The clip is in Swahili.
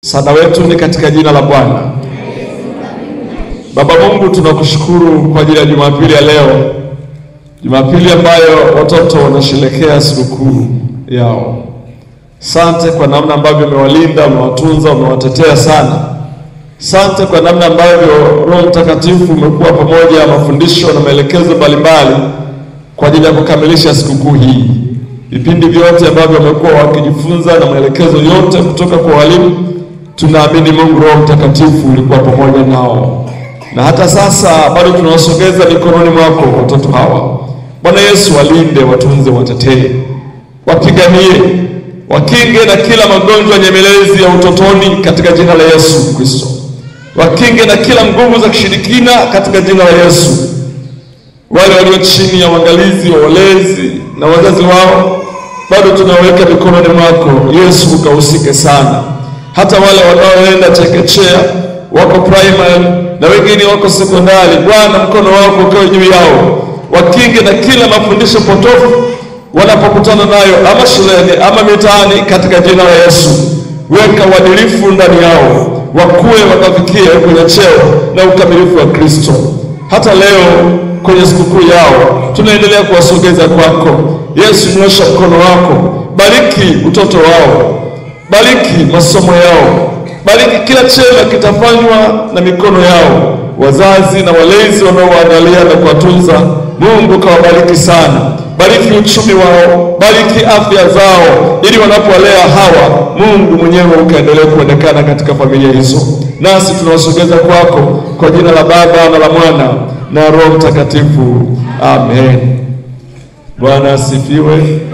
Msaada wetu ni katika jina la Bwana. Baba Mungu, tunakushukuru kwa ajili ya Jumapili ya leo, Jumapili ambayo watoto wanasherehekea sikukuu yao. Sante kwa namna ambavyo umewalinda, umewatunza, umewatetea sana. Sante kwa namna ambavyo Roho Mtakatifu umekuwa pamoja, mafundisho na maelekezo mbalimbali kwa ajili ya kukamilisha sikukuu hii. Vipindi vyote ambavyo wamekuwa wakijifunza na maelekezo yote kutoka kwa walimu, tunaamini Mungu Roho Mtakatifu ulikuwa pamoja nao, na hata sasa bado tunawasogeza mikononi mwako watoto hawa. Bwana Yesu, walinde, watunze, watetee, wapiganie, wakinge na kila magonjwa nyemelezi ya utotoni katika jina la Yesu Kristo, wakinge na kila nguvu za kishirikina katika jina la Yesu. Wale walio chini ya uangalizi wa walezi na wazazi wao bado tunaweka mikononi mwako Yesu, ukahusike sana. Hata wale wanaoenda chekechea, wako primary na wengine wako sekondari, Bwana mkono wako ukawe juu yao, wakinge na kila mafundisho potofu wanapokutana nayo, ama shuleni ama mitaani, katika jina la Yesu. Weka uadilifu ndani yao, wakuwe wakafikia kwenye cheo na ukamilifu wa Kristo. Hata leo kwenye sikukuu yao tunaendelea kuwasogeza kwako Yesu. Nyosha mkono wako, bariki utoto wao, bariki masomo yao, bariki kila chema kitafanywa na mikono yao. Wazazi na walezi wanaowaangalia na kuwatunza, Mungu kawabariki sana. Bariki uchumi wao, bariki afya zao, ili wanapowalea hawa, Mungu mwenyewe ukaendelea kuonekana katika familia hizo. Nasi tunawasogeza kwako kwa jina la Baba na la Mwana na Roho Mtakatifu, amen. Bwana asifiwe.